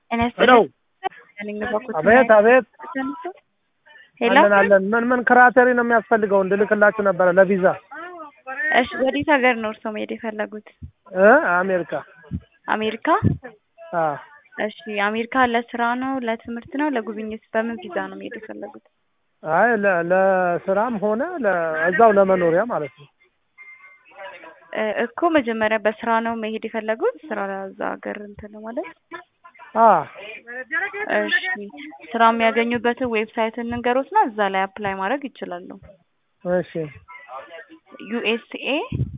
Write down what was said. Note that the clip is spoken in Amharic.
ጤና ሄሎ ይስጥልኝ በኩል አቤት አቤት ሄሎ አለን አለን ምን ምን ክራቴሪ ነው የሚያስፈልገው እንድልክላችሁ ነበረ ለቪዛ እሺ ወዴት ሀገር ነው እርስዎ መሄድ የፈለጉት እ አሜሪካ አሜሪካ አ እሺ አሜሪካ ለስራ ነው ለትምህርት ነው ለጉብኝት በምን ቪዛ ነው መሄድ የፈለጉት አይ ለ- ለስራም ሆነ ለ- እዛው ለመኖሪያ ማለት ነው እ እኮ መጀመሪያ በስራ ነው መሄድ የፈለጉት ስራ እዛ ሀገር እንትን ማለት አ እሺ ስራ የሚያገኙበትን ዌብሳይት እንንገሮትና እዛ ላይ አፕላይ ማድረግ ይችላሉ እሺ ዩኤስኤ